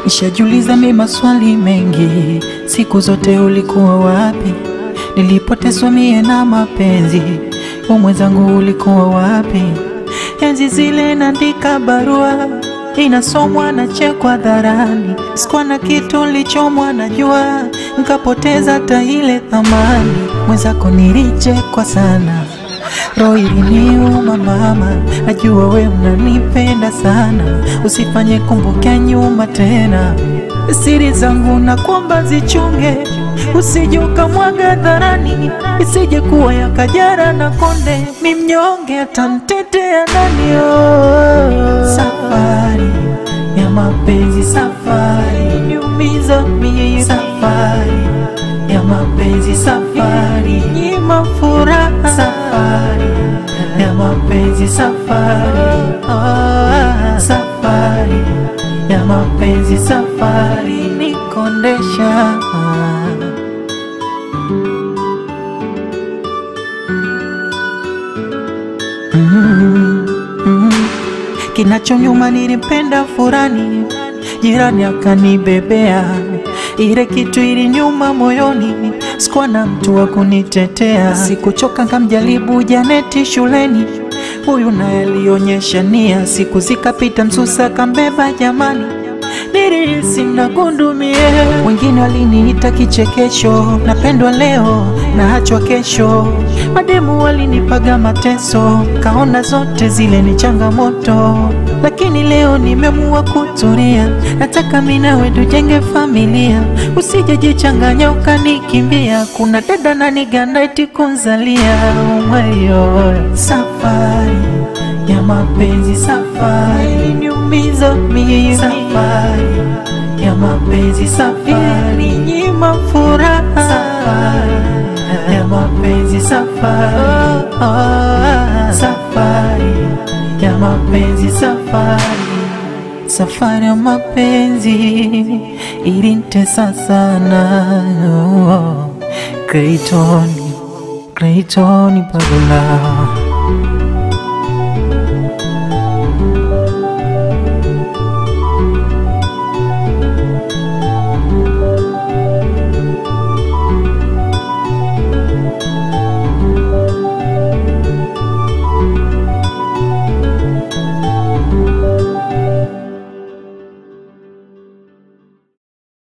Nishajiuliza mi maswali mengi, siku zote ulikuwa wapi? Nilipotezwa mie na mapenzi, we mwenzangu ulikuwa wapi? Enzi zile naandika barua inasomwa na chekwa dharani, sikuwa na kitu lichomwa na jua, nkapoteza hata ile thamani. Mwenzako nilichekwa sana, roho iliniuma mama, najua we unanipenda sana, usifanye kumbuka nyuma tena. Siri zangu na kwamba zichunge, usije ukamwaga dharani, isije kuwa ya Kajara na Konde, mi mnyonge atantetea nani? Oh, safari ya mapenzi, safari niumiza mie, safari ya mapenzi, safari nyima furaha, safari ya mapenzi, safari oh, safari ya mapenzi, safari nikondesha Mm, mm. Kinachonyuma nilipenda furani, jirani akanibebea, ile kitu ili nyuma moyoni, sikuwa na mtu wa kunitetea. Sikuchoka nkamjaribu Janeti shuleni, huyu naye alionyesha nia, siku zikapita, msusa kambeba jamani nilihisi nagundumie. Wengine waliniita kichekesho, napendwa leo naachwa kesho. Mademu walinipaga mateso, kaona zote zile ni changamoto, lakini leo nimeamua kutulia. Nataka mimi nawe tujenge familia, usije jichanganya ukanikimbia. Kuna dada na niganda eti kunzalia umayo. Safari ya mapenzi, safari niumiza mimi, safari ya mapenzi, safari nyima furaha, safari ya mapenzi, safari oh, oh, safari ya mapenzi, safari safari ya mapenzi ilinitesa sana oh, oh. Clayton, Clayton Pagula